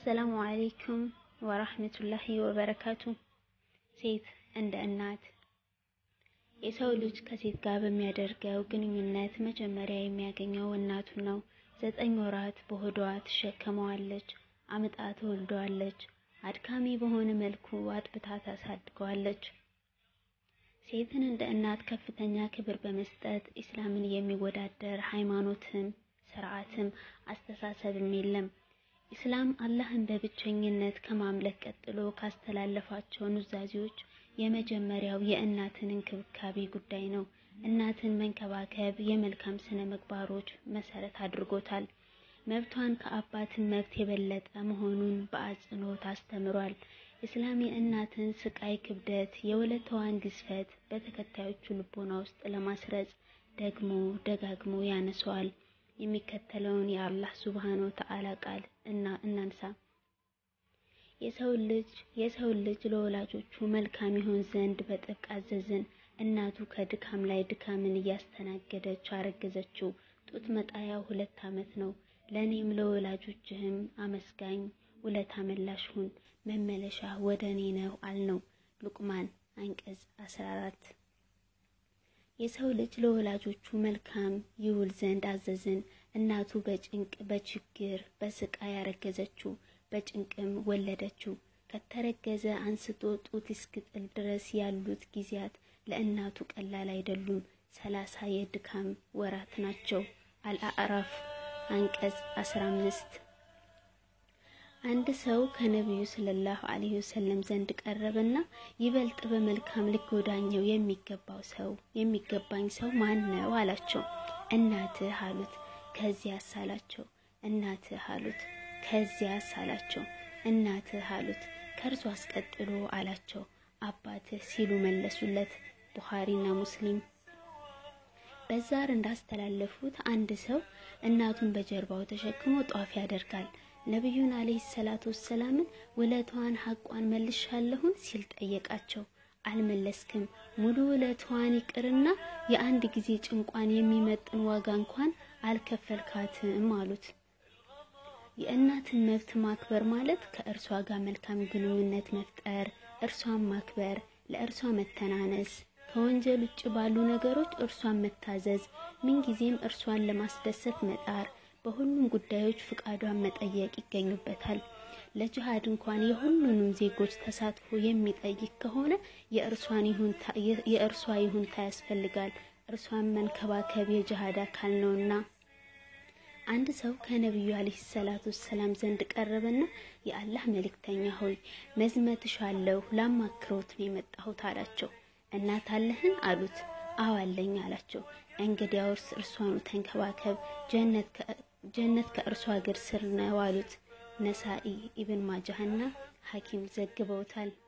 አሰላሙ አለይኩም ወራህመቱላሂ ወበረካቱ። ሴት እንደ እናት የሰው ልጅ ከሴት ጋር በሚያደርገው ግንኙነት መጀመሪያ የሚያገኘው እናቱን ነው። ዘጠኝ ወራት በሆዷ ትሸከመዋለች፣ አምጣ ትወልደዋለች። አድካሚ በሆነ መልኩ አጥብታ ታሳድገዋለች። ሴትን እንደ እናት ከፍተኛ ክብር በመስጠት ኢስላምን የሚወዳደር ሃይማኖትም ስርዓትም አስተሳሰብም የለም። ኢስላም አላህን በብቸኝነት ከማምለክ ቀጥሎ ካስተላለፋቸው ኑዛዜዎች የመጀመሪያው የእናትን እንክብካቤ ጉዳይ ነው። እናትን መንከባከብ የመልካም ስነ ምግባሮች መሰረት አድርጎታል። መብቷን ከአባትን መብት የበለጠ መሆኑን በአጽንኦት አስተምሯል። ኢስላም የእናትን ስቃይ ክብደት፣ የወለታዋን ግዝፈት በተከታዮቹ ልቦና ውስጥ ለማስረጽ ደግሞ ደጋግሞ ያነሰዋል። የሚከተለውን የአላህ ሱብሃነሁ ወተዓላ ቃል እና እናንሳ። የሰው ልጅ የሰው ልጅ ለወላጆቹ መልካም ይሆን ዘንድ በጥብቅ አዘዝን። እናቱ ከድካም ላይ ድካምን እያስተናገደች አረገዘችው። ጡት መጣያው ሁለት ዓመት ነው። ለእኔም ለወላጆችህም አመስጋኝ ውለታ መላሽ ሁን፣ መመለሻ ወደ እኔ ነው አልነው። ሉቅማን አንቀጽ 14 የሰው ልጅ ለወላጆቹ መልካም ይውል ዘንድ አዘዝን። እናቱ በጭንቅ በችግር በስቃይ ያረገዘችው በጭንቅም ወለደችው። ከተረገዘ አንስቶ ጡት እስክጥል ድረስ ያሉት ጊዜያት ለእናቱ ቀላል አይደሉም። ሰላሳ የድካም ወራት ናቸው። አልአዕራፍ አንቀጽ 15 አንድ ሰው ከነቢዩ ሰለላሁ ዐለይሂ ወሰለም ዘንድ ቀረበና ይበልጥ በመልካም ሊጎዳኘው የሚገባው ሰው የሚገባኝ ሰው ማን ነው አላቸው። እናትህ አሉት። ከዚያስ አላቸው። እናትህ አሉት። ከዚያስ አላቸው። እናትህ አሉት። ከእርሱ አስቀጥሎ አላቸው አባትህ ሲሉ መለሱለት። ቡኻሪና ሙስሊም በዛር እንዳስተላለፉት አንድ ሰው እናቱን በጀርባው ተሸክሞ ጧፍ ያደርጋል። ነቢዩን አለይሂ ሰላቱ ወሰላምን ውለቷን ሐቋን መልሻለሁን ሲል ጠየቃቸው። አልመለስክም፣ ሙሉ ውለቷን ይቅርና የአንድ ጊዜ ጭንቋን የሚመጥን ዋጋ እንኳን አልከፈልካትም አሉት። የእናትን መብት ማክበር ማለት ከእርሷ ጋር መልካም ግንኙነት መፍጠር፣ እርሷን ማክበር፣ ለእርሷ መተናነስ፣ ከወንጀል ውጭ ባሉ ነገሮች እርሷን መታዘዝ፣ ምንጊዜም እርሷን ለማስደሰት መጣር በሁሉም ጉዳዮች ፍቃዷን መጠየቅ ይገኙበታል። ለጅሃድ እንኳን የሁሉንም ዜጎች ተሳትፎ የሚጠይቅ ከሆነ የእርሷ ይሁንታ ያስፈልጋል። እርሷን መንከባከብ የጅሃድ አካል ነውና። አንድ ሰው ከነቢዩ አለይሂ ሰላቱ ሰላም ዘንድ ቀረበና የአላህ መልእክተኛ ሆይ መዝመትሻለሁ ላማክሮት ነው የመጣሁት አላቸው። እናት አለህን አሉት። አዎ አለኝ አላቸው። እንግዲያውስ እርሷኑ ተንከባከብ፣ ጀነት ከእርሷ እግር ስር ነው አሉት። ነሳኢ ኢብን ማጃህና ሐኪም ዘግበውታል።